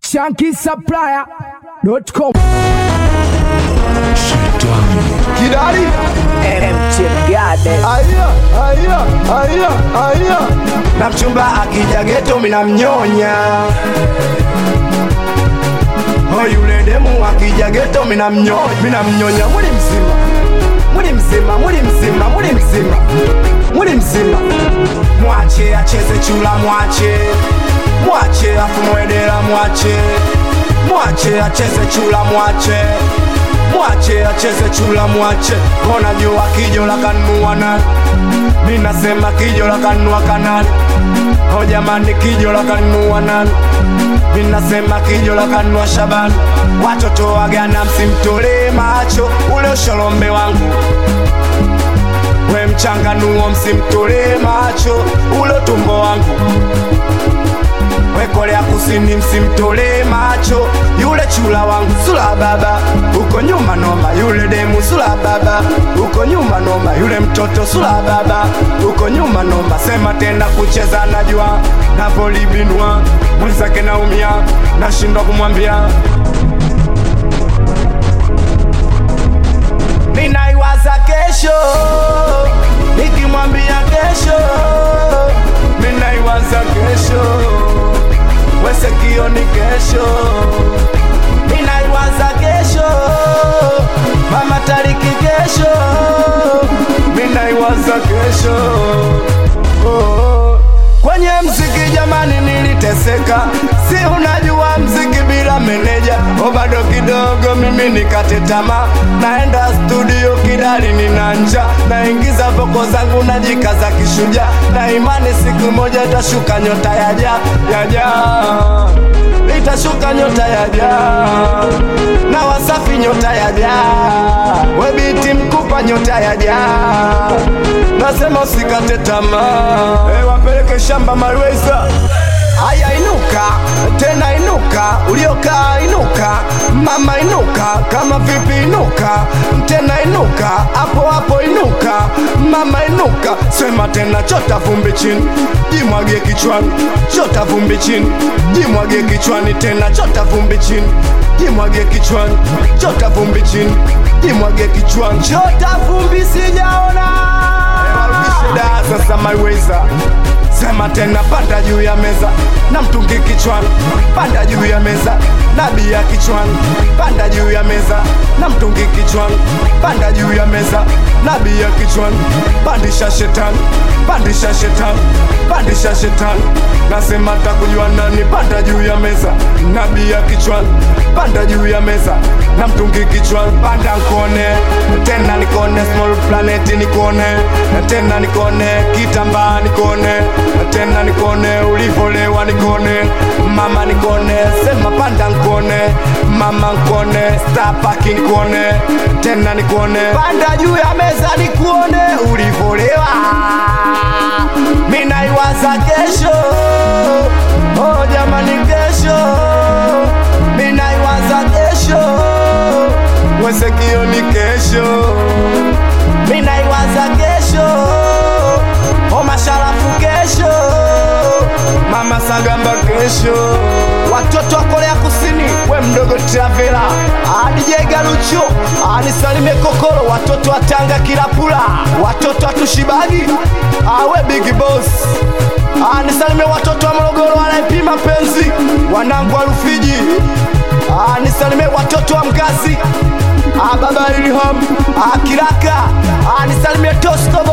shankisupplier.com Kidali mchengade aya aya aya aya na mchumba akija geto minamnyonya Oh, yule demu akija geto minamnyonya minamnyonya muli mzima muli mzima muli mzima muli mzima muli mzima mwache acheze chula mwache mwache afumwedera mwache mwache acheze chula mwache mwache acheze chula mwache kona jua kijo la kanua nani ninasema kijo la kanua kanani o jamani kijo la kanua nani ninasema kijo la kanua shabani watoto wagana msimtolee macho ule usholombe wangu we mchanganuo msimtolee macho ule tumbo wangu we Korea Kusini msimtolee macho yule chula wangu sula baba uko nyuma noma yule demu sula baba uko nyuma noma yule mtoto sula baba uko nyuma noma sema tena kucheza najua navolibinwa mwenzake naumia nashindwa kumwambia ninaiwaza kesho nikimwambia kesho ninaiwaza kesho wesekio ni kesho ninaiwaza kesho mama tariki kesho ninaiwaza kesho oh, oh. kwenye mziki jamani niliteseka si unajua mziki bila meneja o bado kidogo mimi nikate tamaa naenda studio kidali nina nja naingiza voko zangu najikaza kishuja na imani siku moja itashuka nyota yaja yaja itashuka nyota yaja na wasafi nyota yaja webiti mkupa nyota yaja nasema usikate tamaa hey, wapeleke shamba malweza Haya inuka tena inuka, uliokaa inuka, mama inuka, kama vipi inuka, tena inuka, hapo hapo inuka, mama inuka, sema tena, chota vumbi chini, jimwagie kichwani, chota vumbi chini, jimwagie kichwani, tena chota vumbi chini, jimwagie kichwani, chota vumbi chini, jimwagie kichwani, chota vumbi sijaona. Da, sasa maiweza sema tena, panda juu ya meza na mtungi kichwani, panda juu ya meza na bia kichwani, panda juu ya meza na mtungi kichwani, panda juu ya meza na bia kichwani, pandisha shetani, pandisha shetani, pandisha shetani, nasema takujua nani, panda juu ya meza na bia kichwani, panda juu ya meza na mtungi kichwani, panda nkone tena nikone, small planet nikone tena nikone, kitambaa nikone tena nikone, ulivolewa nikone, mama nikone, sema panda nkone, mama nkone, star park nikone, tena nikone, panda juu ya meza nikuone, ulivolewa mina iwaza kesho, oh jamani, kesho mina iwaza kesho, wesekio ni kesho, mina iwaza kesho, oh masharafu kesho, mama Sagamba kesho, watoto wa Korea Kusini, we mdogo Travela, adije Galucho, anisalimie Kokoro, watoto wa Tanga Kilapula, watoto wa Tushibagi, awe Big Boss, anisalimie watoto wa Morogoro wanaipima penzi, wanangu wa Rufiji, anisalimie watoto wa Mgazi, baba Ilham, Kiraka, anisalimie Tosco